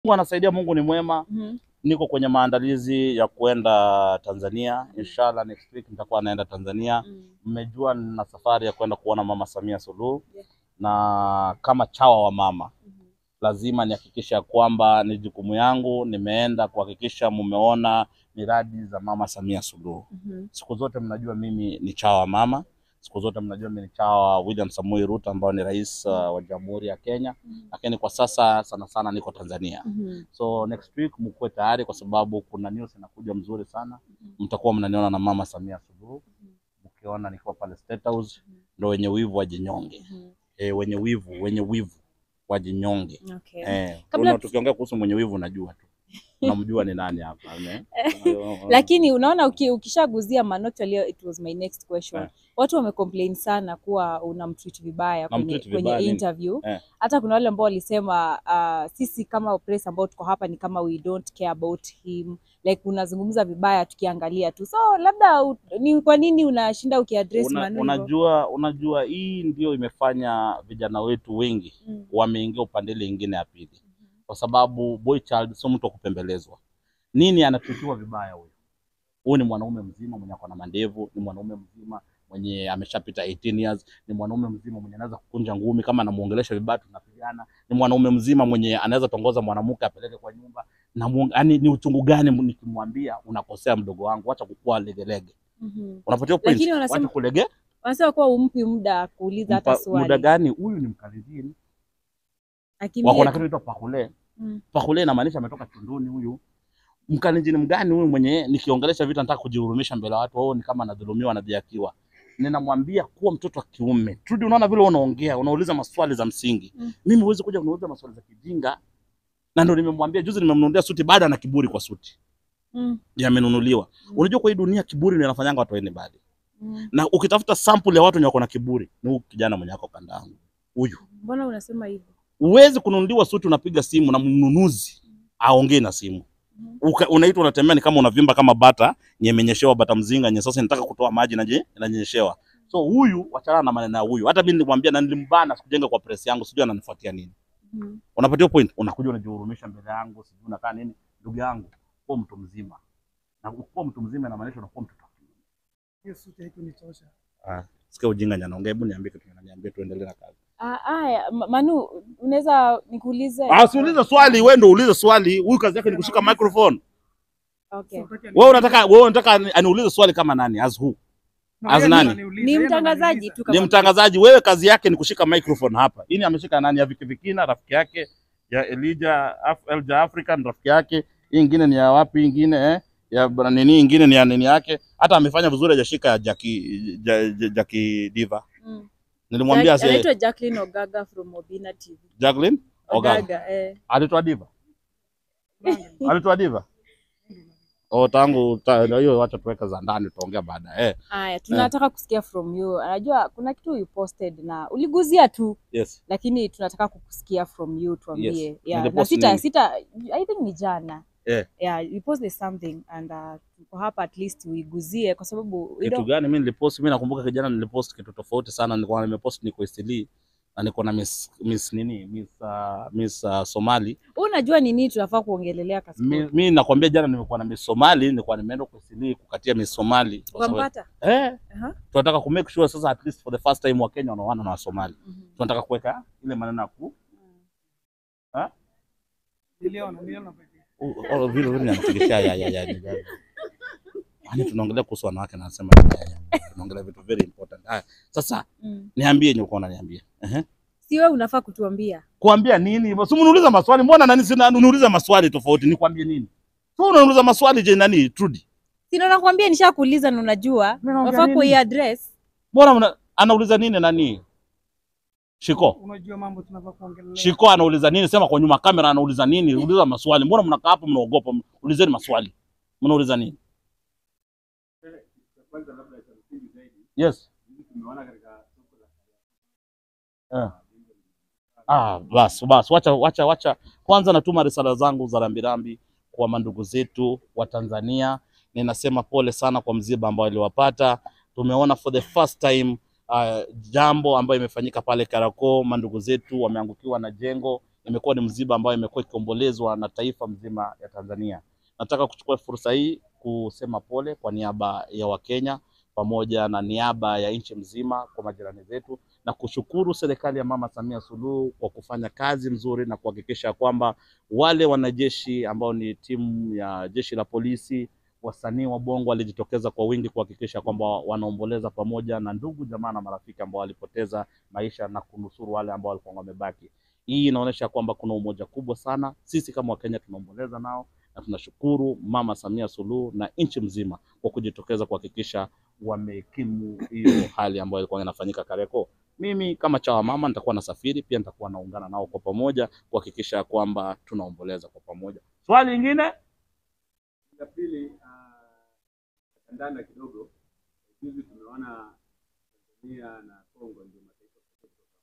Mungu anasaidia, Mungu ni mwema. Mhm. Niko kwenye maandalizi ya kuenda Tanzania. Inshallah next week nitakuwa naenda Tanzania. Mm. Mmejua nina safari ya kwenda kuona Mama Samia Suluhu Yeah. na kama chawa wa mama Mhm. lazima nihakikisha ya kwamba ni jukumu yangu, nimeenda kuhakikisha mumeona miradi za Mama Samia Suluhu. Mhm. Siku zote mnajua mimi ni chawa wa mama, siku zote mnajua mimi ni chawa wa William Samoei Ruto ambao ni rais uh, wa Jamhuri ya Kenya, Mhm. lakini kwa sasa sana sana niko Tanzania. Mhm. So next week mkuwe tayari, kwa sababu kuna news inakuja mzuri sana. Mtakuwa mnaniona na Mama Samia Suluhu, mkiona nikiwa pale State House. Ndo wenye wivu wajinyonge, Mhm. e, wenye wivu wenye wivu wajinyonge. Okay. Eh, Kabla una- tukiongea kuhusu mwenye wivu unajua tu. Unamjua ni nani hapa. ne? Lakini unaona uki, ukishaguzia Manoti leo, it was my next question. Eh. Watu wamecomplain sana kuwa unamtreat vibaya kwenye, Namtreat kwenye vibaya nini? interview. Eh. Hata kuna wale ambao walisema uh, sisi kama press ambao tuko hapa ni kama we don't care about him like unazungumza vibaya tukiangalia tu, so labda u, ni kwa nini unashinda ukiaddress Una, Manu hivyo? unajua unajua hii ndio imefanya vijana wetu wengi Mm. wameingia upande ile ingine ya pili, kwa sababu boy child sio mtu wa kupembelezwa. Nini anatutiwa vibaya huyu? Huyu ni mwanaume mzima mwenye ako na mandevu, ni mwanaume mzima mwenye ameshapita 18 years, ni mwanaume mzima mwenye anaweza kukunja ngumi kama anamuongelesha vibaya tunapigana, ni mwanaume mzima mwenye anaweza tongoza mwanamke apeleke kwa nyumba na muong- yaani ni uchungu gani nikimwambia unakosea mdogo wangu, acha kukua legelege. Mhm. Unapatia point, Lakini wanasema- wacha kulege Wanasema kuwa umpi muda kuuliza hata Mpa- muda swali gani? Huyu ni mkaridhini, Akimbie wako na tu. kitu inaitwa pakule. Mm. Pakule inamaanisha ametoka chunduni. Huyu mkalenjini mgani huyu mwenye nikiongelesha vitu nataka kujihurumisha mbele ya watu, wao ni kama anadhulumiwa, anadhiakiwa. Ninamwambia kuwa mtoto wa kiume. Trudi, unaona vile unaongea, unauliza maswali za msingi. Mm. Mimi huwezi kuja kuniuliza maswali za kijinga, na ndio nimemwambia juzi, nimemnunulia suti, baada ana kiburi kwa suti Mm. yamenunuliwa. Mm. Unajua kwa hii dunia kiburi ndio inafanyanga watu waende mbali, Mm. na ukitafuta sample ya watu wenye wako na kiburi ni huyu kijana mwenye ako kanda yangu huyu. Mbona unasema hivyo? Huwezi kununuliwa suti, unapiga simu na mnunuzi aongee na simu Mhm. Uka- unaitwa unatembea ni kama unavimba kama bata nyemenyeshewa bata mzinga nye sasa inataka kutoa maji na je inanyeshewa. So huyu wachana na maneno ya huyu. Hata mimi nilimwambia na nilimbana sikujenga kwa press yangu, sijui ananifuatia nini. Mhm. Unapatia point, unakuja unajihurumisha mbele yangu, sijui unakaa nini. Ndugu yangu, kuwa mtu mzima. Na kuwa mtu mzima inamaanisha unakuwa mtoto. Hiyo suti haikunitosha. Ah, sikia ujinga nyana, ongea, hebu niambie kitu niambie tuendelee na kazi. Ah, aya, Ma- Manu, unaweza nikuulize? Ah, siulize swali, wewe ndio uulize swali. Huyu kazi yake ni kushika microphone. Okay. So, utaki- Wewe unataka wewe unataka ani- aniulize swali kama nani? As who? Na as yeye nani? ndo ananiuliza, Ni yeye ndo mtangazaji ananiuliza. tu ni kama mtangazaji. Wewe kazi yake ni kushika microphone hapa. Hii ni ameshika nani? Ya Viki Vikina, rafiki yake ya Elijah Af Elja African, rafiki yake. Hii ingine ni ya wapi? Ingine eh? ya bwana nini? Ingine ni ya nini yake? Hata amefanya vizuri, hajashika ya Jackie ja, ja, Jackie Diva. Mm. Nilimwambia Jack- sasa anaitwa Jacqueline Ogaga from Obina TV. Jacqueline Ogaga Ogaga, eh. alitoa Diva, alitoa Diva. Oh, tangu ta- hiyo, wacha tuweka za ndani, tutaongea baadaye. Eh, Aya, tunataka kusikia from you. Anajua kuna kitu you posted na uliguzia tu yes. lakini tunataka kukusikia from you tuambie. Yes. Yeah. Na Nilipost sita nini? sita I think ni jana. Eh. Yeah, you posted something and uh, tuko hapa at least uiguzie kwa sababu we kitu don't- gani mimi nilipost mimi nakumbuka kijana nilipost kitu tofauti sana nilikuwa nimepost niko Eastleigh na niko na miss, miss nini miss, uh, miss uh, Somali Wewe unajua ni nini tunafaa kuongelelea kasi. mi, mi nakwambia jana nimekuwa na miss Somali nilikuwa nimeenda kwa Eastleigh kukatia miss Somali Kwa sababu- Ukampata? eh Aha. tunataka ku make sure sasa at least for the first time wa Kenya wanaoana na Wasomali Mhm. tunataka kuweka ile maneno ya ku Niliona, niliona pekee. u- u- vile vile ninatikisha ya ya ya ya Yaani tunaongelea kuhusu wanawake na nasema ya, ya, tunaongelea vitu very important. Haya, sasa Mm. niambie yenye uko unaniambia. Ehe. Si wewe unafaa kutuambia. kuambia nini? Si uniuliza maswali, mbona nani sina uniuliza maswali tofauti, nikwambie nini? So unaniuliza maswali je, nani Trudy? Sina nakwambia nishakuuliza na unajua. Mimi naongea Unafaa nini? kuiaddress. Mbona mna, anauliza nini nani? Shiko. Unajua mambo tunafaa kuongelea. Shiko anauliza nini? Sema kwa nyuma kamera anauliza nini? Uliza maswali. Mbona mnakaa hapo mnaogopa? Ulizeni maswali. Mnauliza nini? Yes. Eh. Ah, bas bas, wacha wacha wacha. Kwanza natuma risala zangu za rambirambi kwa mandugu zetu wa Tanzania. Ninasema pole sana kwa msiba ambao iliwapata. Tumeona for the first time uh, jambo ambayo imefanyika pale Kariakoo, mandugu zetu wameangukiwa na jengo imekuwa ni msiba ambayo imekuwa ikiombolezwa na taifa mzima ya Tanzania. Nataka kuchukua fursa hii kusema pole kwa niaba ya Wakenya pamoja na niaba ya nchi mzima kwa majirani zetu na kushukuru serikali ya Mama Samia Suluhu kwa kufanya kazi mzuri na kuhakikisha kwamba wale wanajeshi ambao ni timu ya jeshi la polisi, wasanii wa Bongo walijitokeza kwa wingi kuhakikisha kwamba wanaomboleza pamoja na ndugu jamaa na marafiki ambao walipoteza maisha na kunusuru wale ambao walikuwa wamebaki. Hii inaonyesha kwamba kuna umoja kubwa sana. Sisi kama Wakenya tunaomboleza nao na tunashukuru Mama Samia Suluhu na nchi mzima kwa kujitokeza kuhakikisha wamekimu hiyo hali ambayo ilikuwa inafanyika Kariakoo. Mimi kama chawa mama nitakuwa nasafiri pia, nitakuwa naungana nao kwa pamoja kuhakikisha kwamba tunaomboleza kwa pamoja. Swali lingine La pili, ah, kandanda kidogo. Juzi tumeona Tanzania na Kongo ndio mataifa pekee kutoka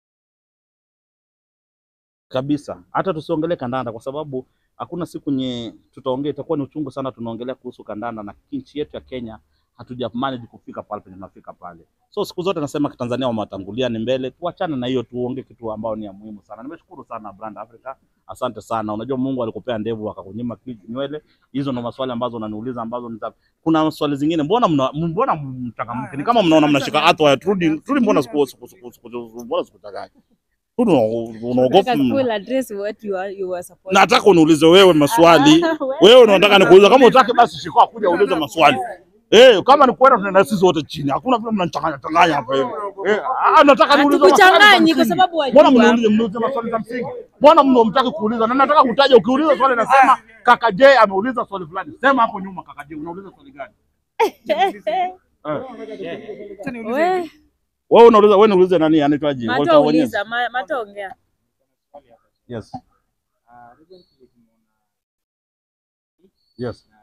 kabisa, hata tusiongelee kandanda kwa sababu hakuna siku nye tutaongea, itakuwa ni uchungu sana tunaongelea kuhusu kandanda na nchi yetu ya Kenya hatuja manage kufika pale penye tunafika pale. So siku zote nasema Tanzania wamewatangulia ni mbele, tuachane na hiyo, tuongee kitu ambao ni ya muhimu sana. Nimeshukuru sana Brand Africa, asante sana. Unajua Mungu alikupea ndevu akakunyima ki- nywele. Hizo ndo maswali ambazo unaniuliza ambazo nita... kuna swali zingine, mbona mna, mbona mchangamke? Ni kama mnaona mnashika hata turudi turudi, mbona siku siku siku siku mbona sikutaka Turudi, unaogopa Nataka full address what you are, you are supposed nataka uniulize wewe maswali. Ah, Wewe unataka nikuuliza, kama utaki basi shika kuja uulize maswali. Eh, kama ni kwenda tunaenda sisi wote chini. Hakuna vile mnachanganya changanya hapa hivi. Eh, ah, nataka niulize maswali. za Hatukuchanganyi kwa msingi. sababu Mbona wajua. mniulize mniulize maswali za msingi? Mbona mno mtaki kuuliza? Na nataka kutaja ukiuliza swali nasema kaka J ameuliza swali fulani. Sema hapo nyuma kaka J unauliza swali gani? Eh. Acha niulize We, hivi. Wewe unauliza wewe niulize nani anaitwaje? Mato Walter Wanyesi. uliza, ma- Mato ongea. Yes. Ah, recently tumeona Yes. na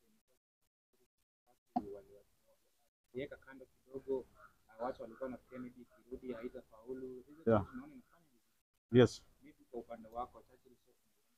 waliweka kando kidogo, ah, watu walikuwa na Kennedy kirudi haitafaulu. Recently Yeah. tunaona inafanya vizuri. Yes. Vipi kwa upande wako Churchill Show?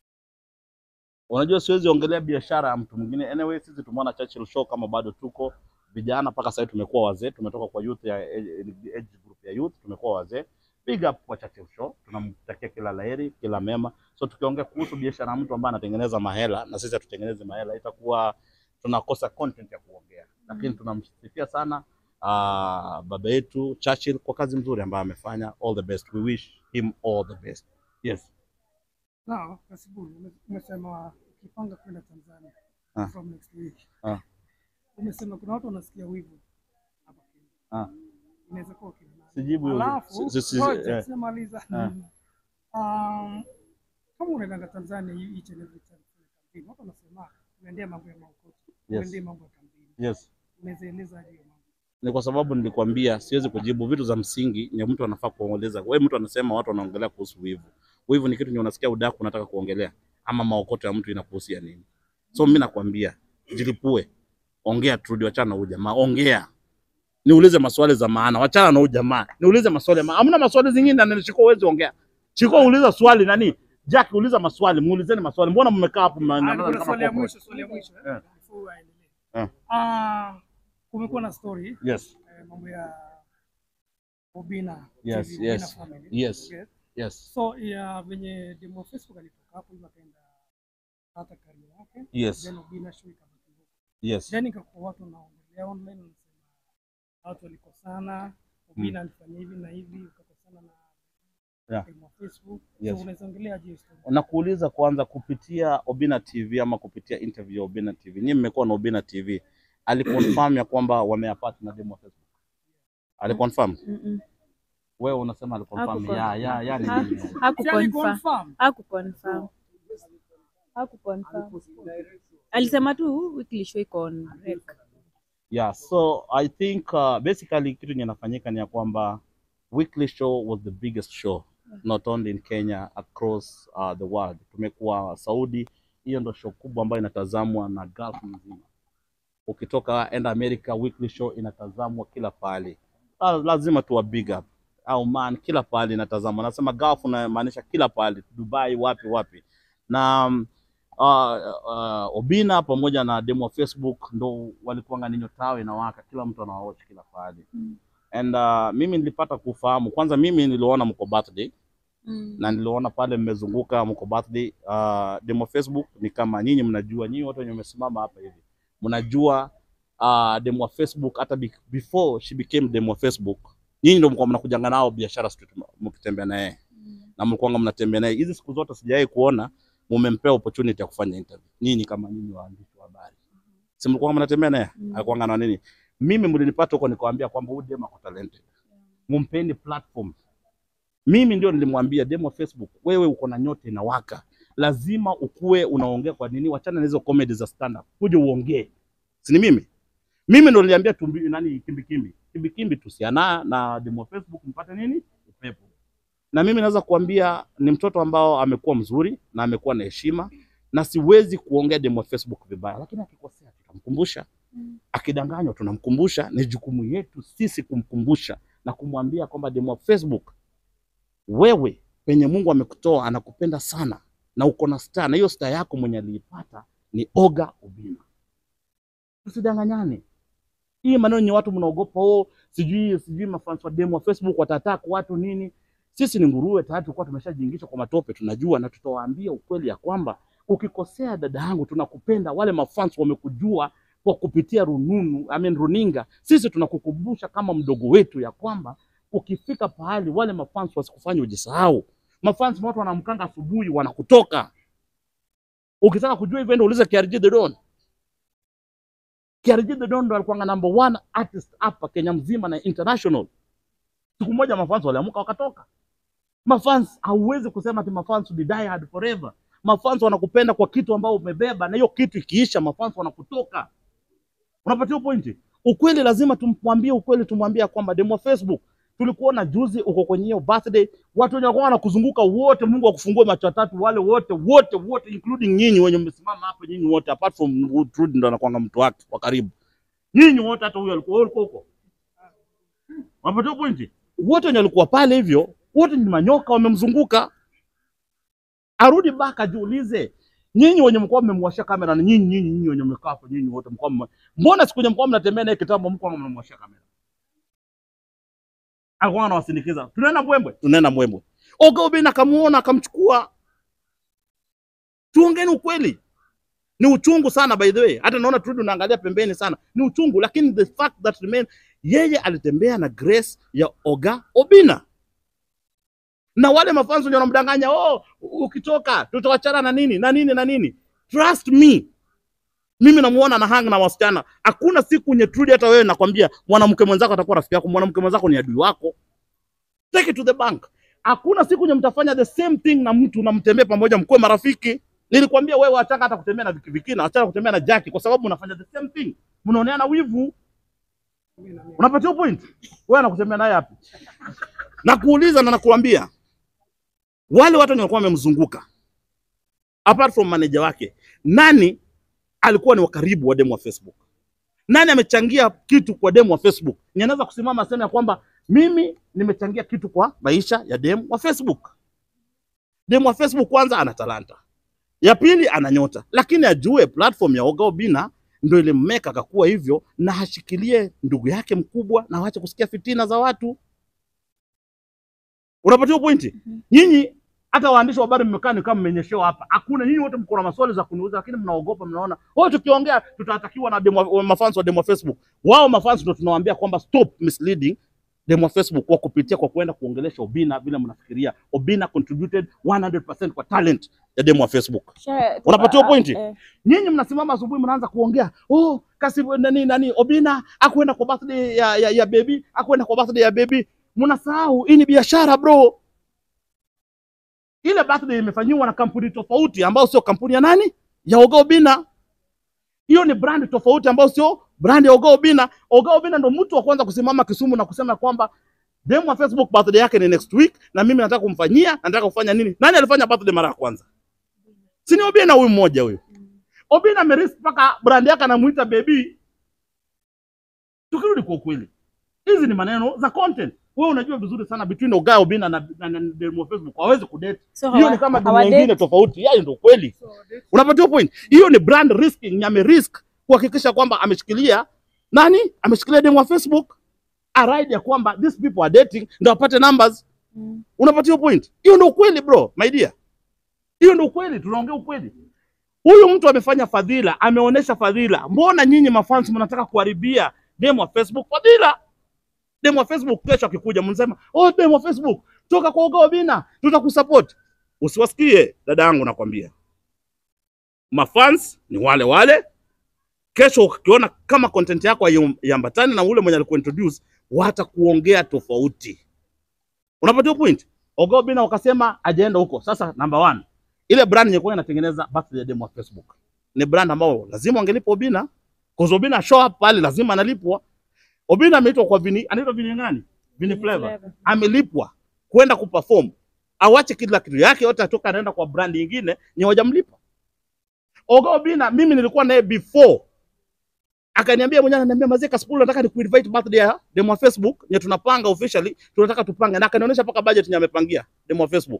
Unajua siwezi ongelea biashara ya mtu mwingine. Anyway, sisi tumeona Churchill Show kama bado tuko vijana mpaka sasa tumekuwa wazee, tumetoka kwa youth ya age group ya youth, tumekuwa wazee. Big up kwa Churchill Show, tunamtakia kila laheri, kila mema. So tukiongea kuhusu biashara ya mtu ambaye anatengeneza mahela na sisi hatutengeneze mahela, itakuwa tunakosa content ya kuongea, lakini tunamsifia sana uh, baba yetu Churchill kwa kazi nzuri ambayo amefanya. All the best, we wish him all the best. Yes. Now, Kasibu, ume- umesema ukipanga kwenda Tanzania Ah. from next week. Ah. Umesema kuna watu wanasikia wivu hapa Kenya. Ah. Inaweza kuwa kina nani? Sijibu hiyo. Alafu, Si- si- si- ngoja, eh. sijamaliza. Ah. Um, kama unaendanga Tanzania hii each and every time kwenye kampeni, watu wanasema unaendea mambo ya maokoto, Yes. unaendea mambo ya kampeni. Yes. Unaweza eleza hiyo mambo? ni kwa sababu nilikwambia siwezi kujibu vitu za msingi ni mtu anafaa kuongeleza. Wewe mtu anasema watu wanaongelea kuhusu wivu. Wivu ni kitu nye unasikia udaku unataka kuongelea ama maokoto ya mtu inakuhusia nini? So mimi nakwambia jilipue, ongea turudi, wachana na huyu jamaa, ongea. Niulize maswali za maana, wachana na huyu jamaa. Niulize maswali maana. Hamna maswali zingine na nilishiko uwezi ongea. Chiko uliza swali nani? Jack uliza maswali, muulizeni maswali. Mbona mmekaa hapo Ah, mnaangalia kuna kama swali ya corporate? mwisho, swali ya mwisho. Eh. Before aendelee. Eh. Ah, kumekuwa na story Yes. eh, mambo ya Obina Yes, TV, Obina yes, family. yes. Okay. Yes. So ya venye demo Facebook alitoka hapo hivyo akaenda hata career yake. Yes. Then Obina show ikabaki huko. Yes. Then ikakuwa watu wanaongelea online wanasema watu walikosana, Obina alifanya hivi na hivi, ukakosana na Yeah. demo Facebook. Yes. So unaweza ongelea je story? nakuuliza kwanza kupitia Obina TV ama kupitia interview ya Obina TV. Nyinyi mmekuwa na Obina TV. Aliconfirm ya kwamba wameyapata na demo ya Facebook. Aliconfirm. Mm-mm. Wewe unasema aliconfirm. Hakuconfirm. Ya ya ya ni Ha- nini? Si Hakuconfirm. aliconfirm? Hakuconfirm. Hakuconfirm. Alisema tu weekly show iko on break. Yeah, so I think uh, basically kitu yenye inafanyika ni ya kwamba Weekly Show was the biggest show not only in Kenya across uh, the world. Tumekuwa Saudi, hiyo ndo show kubwa ambayo inatazamwa na Gulf mzima. Ukitoka enda America, Weekly Show inatazamwa kila pahali. La- Lazima tuwa big up au man, kila pahali inatazamwa. Nasema Gulf unamaanisha kila pahali, Dubai, wapi wapi na um, uh, uh, Obina pamoja na demo wa Facebook ndo walikuanga ninyo tawe inawaka, kila mtu anawatch kila pahali Mm. and uh, mimi nilipata kufahamu kwanza, mimi niliona mko birthday Mm. na niliona pale mmezunguka mko birthday. Uh, demo Facebook ni kama nyinyi mnajua, nyinyi wote wenye mmesimama hapa hivi mnajua uh, demo wa Facebook hata be- before she became demo wa Facebook, nyinyi ndio mlikuwa mnakujanga nao biashara street mkitembea naye na mlikuwa mnatembea naye. Hizi siku zote sijawahi kuona mumempea opportunity ya kufanya interview, nyinyi kama nyinyi waandishi wa habari, si mlikuwa mnatembea naye Mm. alikuwa na nini? Mimi mlinipata huko nikawaambia kwamba huyu demo ako talented, mumpeni platform. Mimi ndio nilimwambia demo wa Facebook, wewe uko na nyota inawaka, lazima ukue unaongea. Kwa nini? Wachana na hizo comedy za stand up, kuja uongee, si ni mimi? Mimi ndo niliambia tumbi nani kimbikimbi kimbikimbi, tusiana na demo wa Facebook mpate nini upepo. Na mimi naweza kuambia ni mtoto ambao amekuwa mzuri na amekuwa na heshima, na siwezi kuongea demo wa Facebook vibaya, lakini akikosea tutamkumbusha akidanganywa tunamkumbusha. Ni jukumu yetu sisi kumkumbusha na kumwambia kwamba demo wa Facebook, wewe penye Mungu amekutoa anakupenda sana na uko na star, na hiyo star yako mwenye aliipata ni Oga Obinna. Tusidanganyane. Hii maneno yenye watu mnaogopa, oh, sijui sijui mafans wa demo wa Facebook watataka watu nini. Sisi ni nguruwe tayari, tulikuwa tumeshajiingisha kwa matope, tunajua na tutawaambia ukweli ya kwamba ukikosea dada yangu, tunakupenda. Wale mafans wamekujua kwa kupitia rununu, I mean runinga. Sisi tunakukumbusha kama mdogo wetu ya kwamba ukifika pahali wale mafans wasikufanye ujisahau. Mafans watu wanamkanga asubuhi wanakutoka. Ukitaka kujua hivyo ndio uliza KRG The Don. KRG The Don ndo alikuwa number one artist hapa Kenya mzima na international. Siku moja mafans waliamuka wakatoka. Mafans hauwezi kusema ati mafans will die hard forever. Mafans wanakupenda kwa kitu ambao umebeba, na hiyo kitu ikiisha, mafans wanakutoka. Unapatia pointi? Ukweli lazima tumwambie ukweli, tumwambie ya kwamba demo wa Facebook tulikuona juzi uko kwenye hiyo birthday, watu wenye walikuwa wanakuzunguka wote, Mungu akufungue macho tatu, wale wote wote wote, including nyinyi wenye mmesimama hapa, nyinyi wote, apart from Trudy ndo anakuanga mtu wake wa karibu, nyinyi wote, hata huyo alikuwa wewe ulikuwa huko, unapatia pointi? Wote wenye walikuwa pale hivyo, wote ni manyoka wamemzunguka. Arudi back ajiulize, nyinyi wenye mkoa mmemwashia kamera na nyinyi nyinyi nyinyi wenye mmekaa hapo, nyinyi wote mkoa mme- mbona siku yenye mkoa mnatembea naye kitambo, mko mmemwashia kamera alikuwa anawasindikiza, tunaenda Mbwembwe, tunaenda Mbwembwe. Oga Obinna akamuona akamchukua. Tuongeni ukweli, ni uchungu sana by the way. Hata naona Trudy unaangalia pembeni sana, ni uchungu, lakini the fact that remain, yeye alitembea na grace ya Oga Obinna na wale mafanzo ndio wanamdanganya, oh, ukitoka tutawachana na nini na nini na nini. Trust me, mimi namuona na hang na wasichana. Hakuna siku nye Trudy, hata wewe nakwambia, mwanamke mwenzako atakuwa rafiki yako, mwanamke mwenzako ni adui wako. Take it to the bank. Hakuna siku nye mtafanya the same thing na mtu na mtembee pamoja, mkuwe marafiki. Nilikwambia wewe, achana hata kutembea na Viki Viki na achana kutembea na Jackie, kwa sababu mnafanya the same thing, mnaoneana wivu. Unapatia point? Wewe anakutembea naye hapi? Nakuuliza na nakuambia, wale watu wenye walikuwa wamemzunguka apart from manager wake, nani alikuwa ni wakaribu wa demo wa Facebook? Nani amechangia kitu kwa demo wa Facebook? Ni anaweza kusimama aseme ya kwamba mimi nimechangia kitu kwa maisha ya demo wa Facebook. Demo wa Facebook kwanza ana talanta, ya pili ana nyota, lakini ajue platform ya Oga Obinna ndio ilimmeka akakuwa hivyo, na ashikilie ndugu yake mkubwa na waache kusikia fitina za watu. Unapatia pointi? Nyinyi hata waandishi wa habari mmekaa ni kama mmenyeshewa hapa. Hakuna nyinyi wote mko na maswali za kuniuliza, lakini mnaogopa, mnaona oh, tukiongea tutatakiwa na demo, wa- mafans wa demo wa Facebook. Wao mafans ndio tunawaambia kwamba stop misleading demo wa Facebook kwa kupitia kwa kwenda kuongelesha Obinna vile mnafikiria. Obinna contributed 100% kwa talent ya demo wa Facebook. Sure, Unapatiwa uh, pointi? eh, Nyinyi mnasimama asubuhi mnaanza kuongea oh, kasi nani nani Obinna akwenda kwa birthday ya, ya, ya baby akwenda kwa birthday ya baby. Mnasahau hii ni biashara bro. Ile birthday imefanyiwa na kampuni tofauti ambayo sio kampuni ya nani ya Oga Obinna. Hiyo ni brand tofauti ambayo sio brand ya Oga Obinna. Oga Obinna ndo mtu wa kwanza kusimama Kisumu na kusema kwamba demu wa Facebook birthday yake ni next week na mimi nataka kumfanyia, nataka kufanya nini? Nani alifanya birthday mara ya kwanza? Si ni Obinna huyu mmoja huyu. Obinna amerisk mpaka brand yake anamuita baby. Tukirudi kwa ukweli, hizi ni maneno za content. Wewe unajua vizuri sana between Oga Obinna na, na, na, na demu wa Facebook hawezi kudate. so Hiyo hawa- ni kama dunia hawadate. nyingine tofauti. Yaani ndio kweli. So, that's- Unapatiwa point. Hiyo ni brand risking, ame risk kuhakikisha kwamba ameshikilia nani? Ameshikilia demu wa Facebook. Aride ya kwamba these people are dating ndio apate numbers. Mm. Unapatia point? Hiyo ndio ukweli bro, my dear. Hiyo ndio ukweli, tunaongea ukweli. Huyu mtu amefanya fadhila, ameonyesha fadhila. Mbona nyinyi mafans mnataka kuharibia demo wa Facebook fadhila? Demo wa Facebook kesho akikuja mnasema, "Oh, demo wa Facebook, toka kwa Oga Obinna, tutakusupport." Usiwasikie dada yangu nakwambia. Mafans ni wale wale. Kesho ukiona kama content yako haiambatani na ule mwenye alikuintroduce, watakuongea tofauti. Unapata point? Oga Obinna wakasema ajaenda huko. Sasa number one, ile brand yenye inatengeneza birthday demo wa Facebook ni brand ambao lazima wangelipa Obinna, cause Obinna show up pale lazima analipwa. Obinna ameitwa kwa vini, anaitwa vini gani? Vini Flavor. Flavor. Amelipwa kwenda kuperform. Awache kila kitu yake yote atoka anaenda kwa brand nyingine nye hawajamlipa. Oga Obinna mimi nilikuwa naye before. Akaniambia mwenyewe ananiambia mazee Kasipul nataka nikuinvite birthday ya demo wa Facebook nye tunapanga officially tunataka tupange na akanionyesha mpaka budget nye amepangia demo wa Facebook.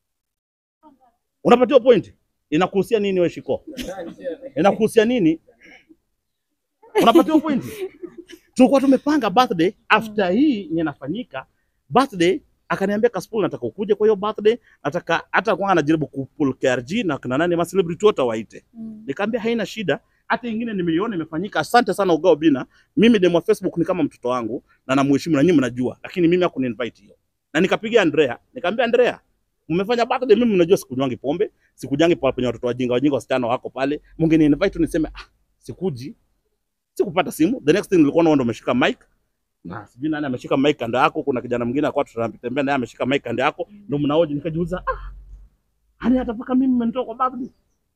Unapatiwa point? Inakuhusia nini wewe Shiko? Inakuhusia nini? Unapatiwa point? Tulikuwa tumepanga birthday after hii yenye inafanyika birthday, akaniambia Kasipul, nataka ukuje kwa hiyo birthday, nataka hata kwa anajaribu kupull KRG na kuna nani ma celebrity wote waite. Mm. Nikamwambia haina shida, hata ingine nimeiona imefanyika. Asante sana Oga Obinna, mimi demo wa Facebook ni kama mtoto wangu na namheshimu na nyinyi mnajua, lakini mimi hakuniinvite hiyo. Na nikapigia Andrea, nikamwambia Andrea, mmefanya birthday, mimi mnajua sikunywangi pombe, sikujangi pale penye watoto wajinga wajinga wasichana wako pale, mngeni invite niseme ah, sikuji. Sikupata simu. The next thing nilikuwa naona umeshika mic na sijui nani ameshika mic kando yako, kuna kijana mwingine alikuwa tunatembea naye ameshika mic kando yako, ndio mnaoje. Nikajiuliza ah, hani hata paka mimi mmenitoa kwa birthday.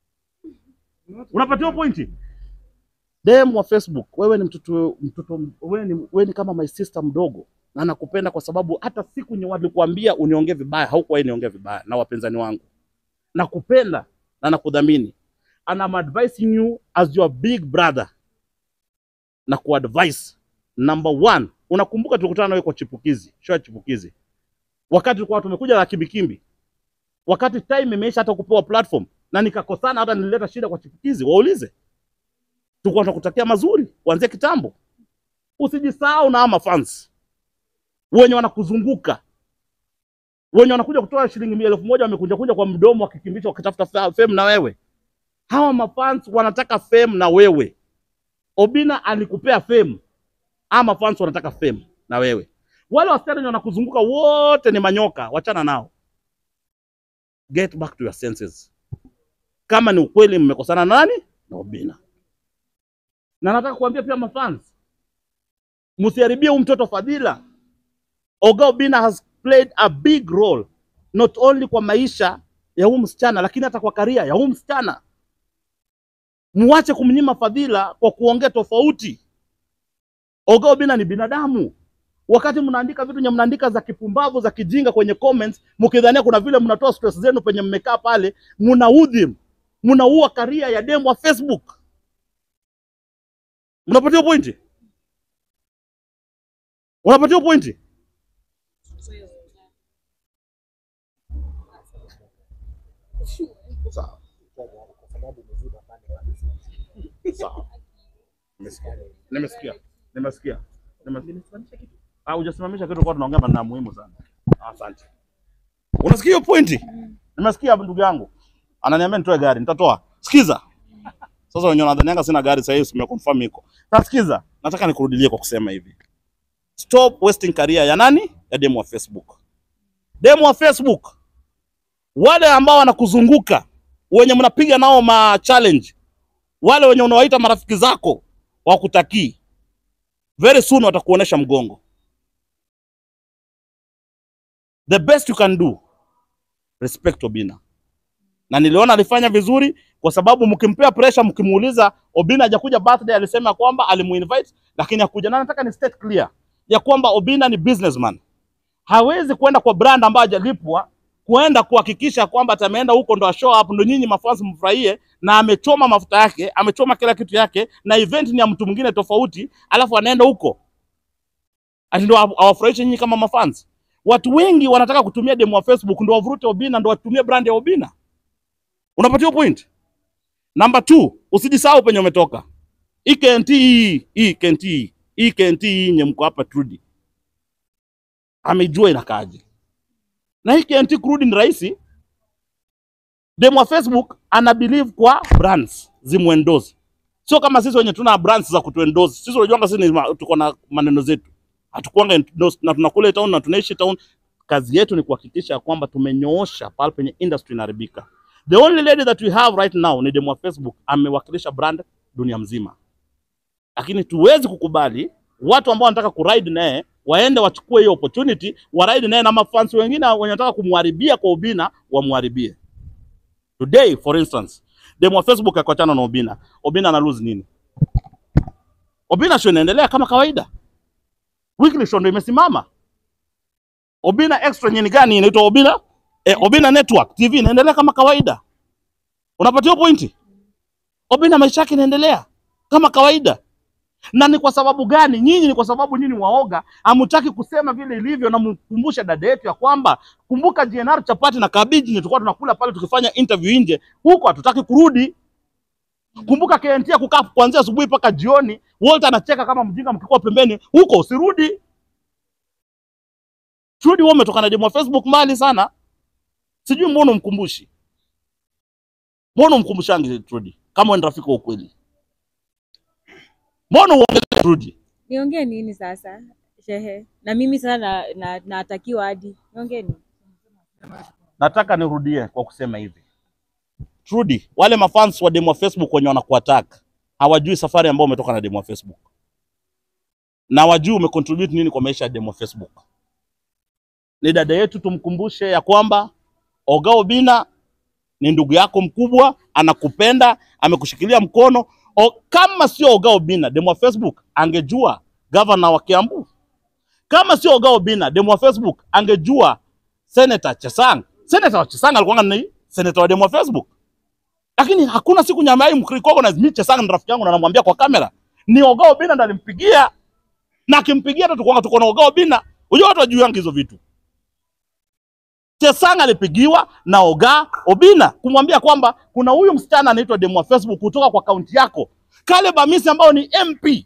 Unapatiwa pointi. Dem wa Facebook, wewe ni mtoto mtoto, wewe ni, wewe ni kama my sister mdogo na nakupenda kwa sababu hata siku nye walikuambia uniongee vibaya, haukuwahi niongea vibaya na wapinzani wangu. Nakupenda na nakudhamini. And I'm advising you as your big brother na kuadvise number one, unakumbuka tulikutana nawe kwa chipukizi, show ya chipukizi, wakati tulikuwa tumekuja na kimbikimbi, wakati time imeisha hata kupewa platform, na nikakosana, hata nilileta shida kwa chipukizi. Waulize, tulikuwa tunakutakia mazuri kuanzia kitambo. Usijisahau na ama fans wenye wanakuzunguka wenye wanakuja kutoa shilingi elfu moja wamekunja kunja kwa mdomo wakikimbisha wakitafuta fa- fame na wewe. Hawa mafans wanataka fame na wewe. Obinna alikupea fame ama fans wanataka fame na wewe. Wale wasichana wenye wanakuzunguka wote ni manyoka, wachana nao. Get back to your senses. Kama ni ukweli mmekosana na nani? Na Obinna. Na nataka kuambia pia mafans, msiharibie huyu mtoto fadhila. Oga Obinna has played a big role not only kwa maisha ya huyu msichana lakini hata kwa karia ya huyu msichana. Muache kumnyima fadhila kwa kuongea tofauti. Oga Obinna ni binadamu. Wakati mnaandika vitu nye mnaandika za kipumbavu za kijinga kwenye comments, mkidhania kuna vile mnatoa stress zenu penye mmekaa pale, mnaudhi, mnaua karia ya demu wa Facebook. Mnapatia pointi? Unapatia pointi? Sawa. Sawa. Nimesikia. Nimesikia. Nimesikia. Nimesikia. Ah, hujasimamisha kitu kwa tunaongea maneno ya muhimu sana. Ah, Asante. Unasikia hiyo pointi? Nimesikia ndugu yangu. Ananiambia nitoe gari, nitatoa. Sikiza. Sasa wenyewe wanadhanianga sina gari sasa hivi simeconfirm iko. Sasa sikiza, nataka nikurudilie kwa kusema hivi. Stop wasting career ya nani? Ya demo wa Facebook. Demo wa Facebook. Wale ambao wanakuzunguka, wenye mnapiga nao ma challenge, wale wenye unawaita marafiki zako wakutakii, very soon watakuonesha mgongo. The best you can do, respect Obinna. Na niliona alifanya vizuri kwa sababu mkimpea pressure, mkimuuliza Obinna hajakuja birthday, alisema kwamba alimuinvite lakini hakuja. Na nataka ni state clear ya kwamba Obinna ni businessman, hawezi kwenda kwa brand ambayo hajalipwa kuenda kuhakikisha kwamba atameenda huko ndo show up ndo nyinyi mafans mfurahie, na amechoma mafuta yake, amechoma kila kitu yake, na event ni ya mtu mwingine tofauti, alafu anaenda huko ati ndo aw- awafurahishe nyinyi kama mafans. Watu wengi wanataka kutumia demo wa Facebook ndo wavurute Obinna, ndo watumie brand ya Obinna. Unapatiwa point. Number two, usijisahau penye umetoka. Hii KNT hii, hii KNT hii, hii KNT hii nye mko hapa Trudy. Amejua inakaaje. na hii KNT kurudi ni rahisi. Demu wa Facebook ana believe kwa brands zimuendose, sio kama sisi wenye tuna brands za kutuendose. Sisi unajua sisi ni ma- tuko na maneno zetu, hatukuanga endorsed na tunakula town na tunaishi town. Kazi yetu ni kuhakikisha kwamba tumenyoosha pale penye industry inaharibika. The only lady that we have right now ni demu wa Facebook, amewakilisha brand dunia mzima, lakini tuwezi kukubali watu ambao wanataka kuride naye waende wachukue hiyo opportunity waride naye na mafans wengine wenye wanataka kumharibia kwa Obina wamharibie. Today for instance, demo wa Facebook akaachana na Obina. Obina ana lose nini? Obina show inaendelea kama kawaida. Weekly show ndio imesimama. Obina extra nyingine gani inaitwa Obina? Eh, Obina Network TV inaendelea kama kawaida. Unapatia pointi? Obina maisha yake inaendelea kama kawaida. Na ni kwa sababu gani? Nyinyi ni kwa sababu nyinyi waoga, hamtaki kusema vile ilivyo, na mkumbushe dada yetu ya kwamba kumbuka GNR chapati na kabiji ni tulikuwa tunakula pale tukifanya interview nje, huko hatutaki kurudi. Kumbuka KNT ya kukaa kuanzia asubuhi mpaka jioni, Walter anacheka kama mjinga mkikuwa pembeni, huko usirudi. Turudi wewe umetoka na demo wa Facebook mbali sana. Sijui mbona umkumbushi. Mbona umkumbushangi Trudy? Kama wewe ni rafiki wa ukweli. Mbona uongeze Trudy? Niongee nini sasa shehe? Na mimi sasa na, na, natakiwa hadi niongee nini? Nataka nirudie kwa kusema hivi. Trudy, wale mafans wa demo wa Facebook wenye wanakuattack hawajui safari ambayo umetoka na demo wa Facebook. Na hawajui umecontribute nini kwa maisha ya demo wa Facebook. Ni dada yetu, tumkumbushe ya kwamba Oga Obina ni ndugu yako mkubwa, anakupenda, amekushikilia mkono. O, kama sio Oga Obina, demo wa Facebook angejua gavana wa Kiambu. Kama sio Oga Obina, demo wa Facebook angejua Senator Chesang. Senator Chesang alikuwa ni senator wa demo wa Facebook. Lakini hakuna siku nyama hii mrecognize mimi Chesang ni rafiki yangu na namwambia kwa kamera. Ni Oga Obina ndo alimpigia. Na akimpigia hata tukuanga tuko na Oga Obina. Unajua watu wajuangi hizo vitu. Chesang alipigiwa na Oga Obina kumwambia kwamba kuna huyu msichana anaitwa demo wa Facebook kutoka kwa kaunti yako. Caleb Amisi ambao ni MP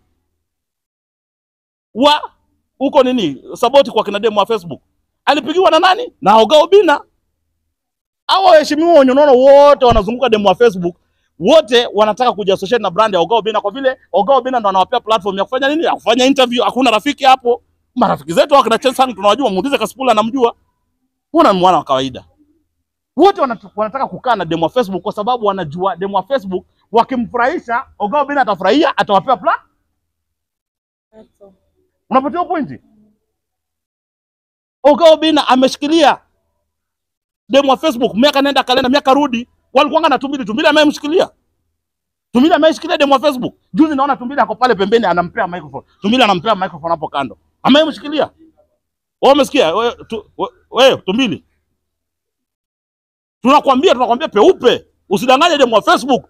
wa huko nini saboti kwa kina demo wa Facebook alipigiwa na nani? Na Oga Obina. Hao waheshimiwa wenye unaona wote wanazunguka demo wa Facebook, wote wanataka kujiassociate na brand ya Oga Obina kwa vile Oga Obina ndo anawapea platform ya kufanya nini? Ya kufanya interview. Hakuna rafiki hapo. Marafiki zetu wako na Chelsea tunawajua, muulize Kasipula anamjua. Mbona ni mwana wa kawaida? Wote wanatu- wanataka kukaa na demo wa Facebook kwa sababu wanajua demo wa Facebook wakimfurahisha Oga Obina atafurahia, atawapea pla. Unapatia pointi? Oga Obina ameshikilia demu wa Facebook miaka nenda kalenda miaka rudi, walikuanga na Tumbili. Tumbili amemshikilia Tumbili, ameshikilia demu wa Facebook. Juzi naona Tumbili ako pale pembeni anampea microphone. Tumbili anampea microphone hapo kando, amemshikilia. Wewe umesikia wewe tu, we- wewe Tumbili, tunakwambia tunakwambia peupe, usidanganye demu wa Facebook.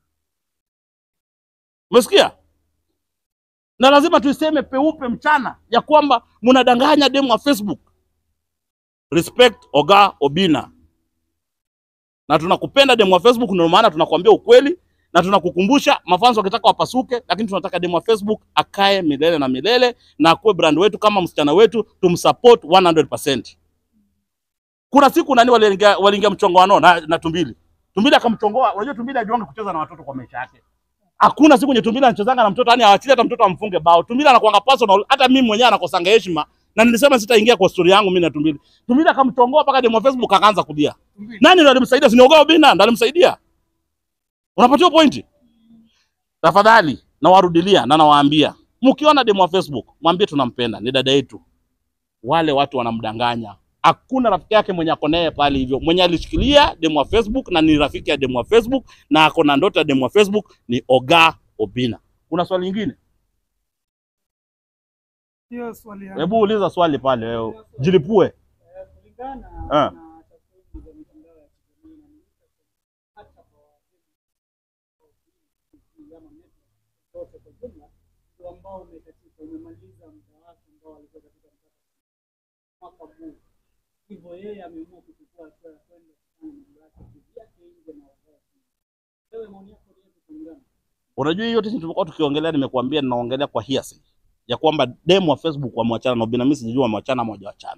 Umesikia? Na lazima tuiseme peupe mchana ya kwamba mnadanganya demu wa Facebook. Respect Oga Obina. Na tunakupenda demu wa Facebook, ndio maana tunakwambia ukweli na tunakukumbusha mafans wakitaka wapasuke, lakini tunataka demu wa Facebook akae milele na milele na akuwe brand wetu kama msichana wetu, tumsupport 100%. Kuna siku nani waliingia waliingia mchongoano na, na Tumbili. Tumbili akamchongoa. Unajua Tumbili hajuangi kucheza na watoto kwa maisha yake. Hakuna siku yenye Tumbili anachezanga na mtoto, yani hawachili hata mtoto amfunge bao. Tumbili anakuanga personal, hata mimi mwenyewe anakosanga heshima na nilisema sitaingia kwa story yangu mimi na Tumbili. Tumbili akamchongoa mpaka demo wa Facebook akaanza kulia. Nani ndo alimsaidia? Si ni Oga Obina ndo alimsaidia. Unapatiwa pointi? Tafadhali nawarudilia na nawaambia, mkiona demo wa Facebook mwambie tunampenda, ni dada yetu. Wale watu wanamdanganya. Hakuna rafiki yake mwenye ako naye pale hivyo. Mwenye alishikilia demo wa Facebook na ni rafiki ya demo wa Facebook na ako na ndoto ya demo wa Facebook ni Oga Obina. Kuna swali lingine? Hiyo swali yangu. Hebu uliza swali pale wewe. Jilipue. kulingana Ah. na takwimu za mitandao ya kijamii na hata kwa waziri ama network zote kwa jumla, ndio ambao umekatika, umemaliza muda wake ambao alikuwa katika mwaka huu. Hivyo yeye ameamua kuchukua hatua ya kwenda kufanya mambo yake kivyake nje na wakati. Wewe maoni yako ni yapi kulingana? Unajua hiyo yote tumekuwa tukiongelea, nimekuambia ninaongelea kwa hearsay ya kwamba demo wa Facebook wamewachana na Obina. Mimi sijui wamewachana ama hawajawachana.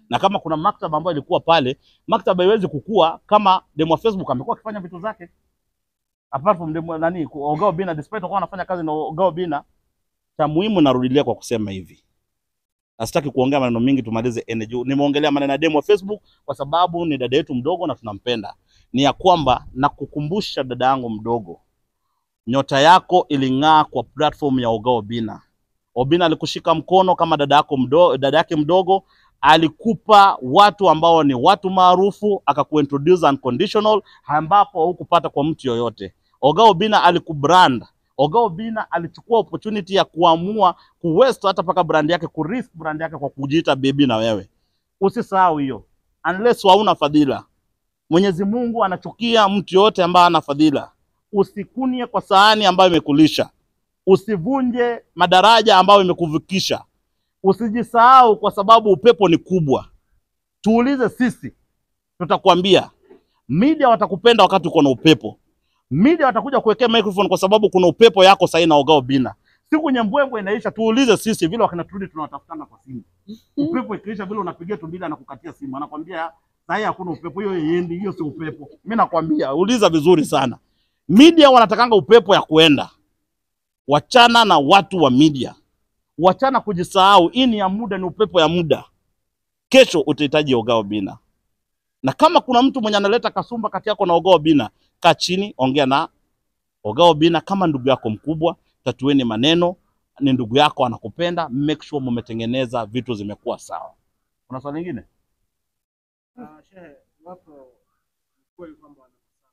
na kama kuna maktaba ambayo ilikuwa pale, maktaba haiwezi kukua kama demo wa Facebook amekuwa akifanya vitu zake apart from demo nani Ogao Bina, despite kwa anafanya kazi na Ogao Bina. Cha muhimu narudilia kwa kusema hivi, nasitaki kuongea maneno mingi, tumalize energy. Nimeongelea maneno ya demo wa Facebook kwa sababu ni dada yetu mdogo na tunampenda. Ni ya kwamba nakukumbusha dada yangu mdogo, nyota yako iling'aa kwa platform ya Ogao Bina. Obina alikushika mkono kama dada yako mdogo, dada yake mdogo alikupa watu ambao ni watu maarufu, akakuintroduce unconditional, ambapo hukupata kwa mtu yoyote. Ogao Bina alikubrand. Ogao Bina alichukua opportunity ya kuamua kuwest hata paka brand yake, kurisk brand yake kwa kujiita baby na wewe. Usisahau hiyo, unless hauna fadhila. Mwenyezi Mungu anachukia mtu yote ambaye ana fadhila. Usikunie kwa sahani ambayo imekulisha, usivunje madaraja ambayo imekuvukisha, usijisahau kwa sababu upepo ni kubwa. Tuulize sisi, tutakwambia. Media watakupenda wakati uko na upepo. Media watakuja kuwekea microphone kwa sababu kuna upepo yako sahii na Ogao Bina. Siku nyembwembwe inaisha, tuulize sisi vile wakina turudi tunawatafutana kwa simu. Upepo ikiisha vile unapigia tumbili anakukatia simu, anakwambia sahii hakuna upepo, hiyo iendi, hiyo si upepo. Mimi nakwambia, uliza vizuri sana. Media wanatakanga upepo ya kuenda. Wachana na watu wa media, wachana kujisahau. Hii ni ya muda, ni upepo ya muda. Kesho utahitaji Ogao Bina, na kama kuna mtu mwenye analeta kasumba kati yako na Ogao Bina, kaa chini, ongea na Ogao Bina kama ndugu yako mkubwa, tatueni maneno. Ni ndugu yako, anakupenda. Make sure mumetengeneza vitu zimekuwa sawa. Kuna swali lingine? Ah, shehe, iwapo ni kweli kwamba wanakusanya,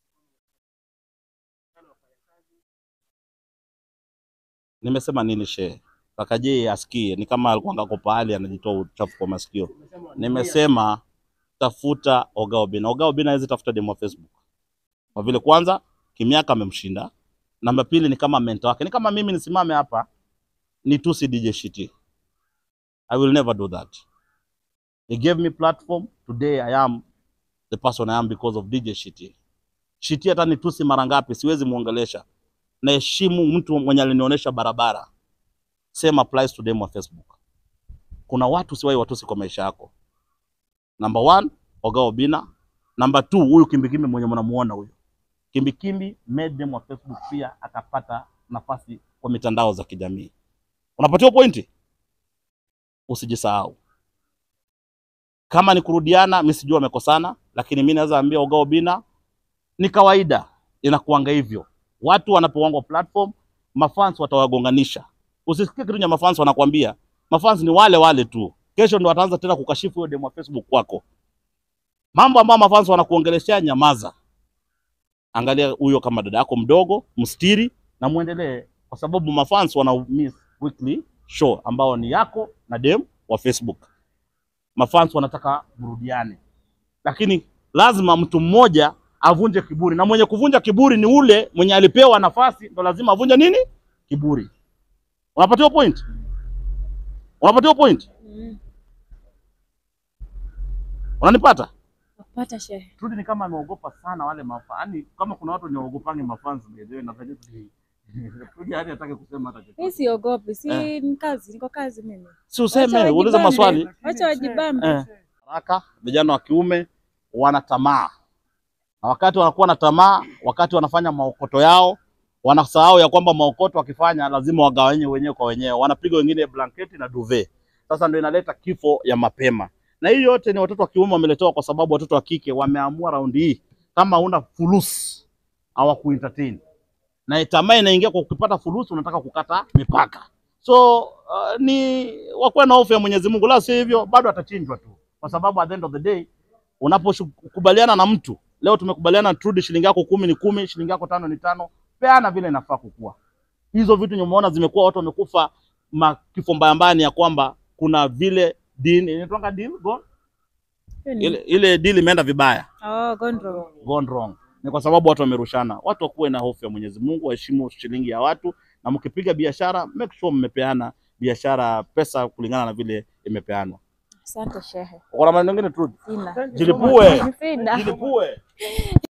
wafanyakazi Nimesema nini shehe? Kaka je asikie, ni kama alikuwa ngako pahali anajitoa uchafu kwa masikio. umesema wana- Nimesema tafuta Ogao Bina. Ogao Bina hawezi tafuta demo wa Facebook kwa vile kwanza kimiaka amemshinda, namba pili ni kama mentor wake. Ni kama mimi nisimame hapa nitusi DJ Shiti. I will never do that. He gave me platform. Today I am the person I am because of DJ Shiti. Shiti hata nitusi mara ngapi siwezi muongelesha. Naheshimu mtu mwenye alinionyesha barabara. Same applies to demo wa Facebook. Kuna watu siwahi watusi kwa maisha yako. Number one, Ogao Bina. Number two, huyu kimbikimbi mwenye mnamuona huyu. Kimbikimbi made them wa Facebook pia akapata nafasi kwa mitandao za kijamii. Unapatiwa pointi? Usijisahau. Kama ni kurudiana, mimi sijui wamekosana, lakini mimi naweza ambia Ogao Bina ni kawaida, inakuanga hivyo. Watu wanapowangwa platform, mafans watawagonganisha. Usisikie kitu cha mafans wanakwambia. Mafans ni wale wale tu. Kesho ndo wataanza tena kukashifu hiyo demo ya Facebook kwako. Mambo ambayo mafans wanakuongeleshea, nyamaza. Angalia huyo kama dada yako mdogo, mstiri na muendelee, kwa sababu mafans wana miss weekly show ambao ni yako na dem wa Facebook. Mafans wanataka burudiane, lakini lazima mtu mmoja avunje kiburi, na mwenye kuvunja kiburi ni ule mwenye alipewa nafasi, ndo lazima avunje nini? Kiburi. Unapatiwa point? Unapatiwa point? Mm. Unanipata? Napata shehe. Trudy ni kama ameogopa sana wale mafa. Yaani kama kuna watu wanaogopangi mafans ndio na venye Trudy. Trudy hadi hataki kusema hata kitu. Mimi siogopi, si Eh. ni kazi, niko kazi mimi. Si useme, Wacha uliza wajibambe. maswali. Lakini Wacha shehe, wajibambe. Eh. Haraka vijana wa kiume wana tamaa. Na wakati wanakuwa na tamaa, wakati wanafanya maokoto yao, wanasahau ya kwamba maokoto wakifanya lazima wagawanye wenyewe kwa wenyewe. Wanapiga wengine blanketi na duvet. Sasa ndio inaleta kifo ya mapema. Na hii yote ni watoto wa kiume wameletewa kwa sababu watoto wa kike wameamua raundi hii kama una fulusi hawakuentertain. Na tamaa inaingia kwa ukipata fulusi unataka kukata mipaka. So uh, ni wakuwe na hofu ya Mwenyezi Mungu, la si hivyo bado atachinjwa tu, kwa sababu at the end of the day unapokubaliana na mtu leo, tumekubaliana Trudy, shilingi yako kumi ni kumi, shilingi yako tano ni tano, peana vile inafaa kukua. Hizo vitu nimeona zimekuwa watu wamekufa ma- kifo mbaya mbaya, ni ya kwamba kuna vile deal inaitwanga deal go Hiyo ni- ile, ile deal imeenda vibaya Oh, Gondro. gone wrong. Ni kwa sababu watu wamerushana. Watu wakuwe na hofu ya Mwenyezi Mungu, waheshimu shilingi ya watu, na mkipiga biashara make sure mmepeana biashara pesa kulingana na vile imepeanwa. Asante shehe. Uko na maneno mengine Trudy? Sina. Jilipue. Sina. Jilipue.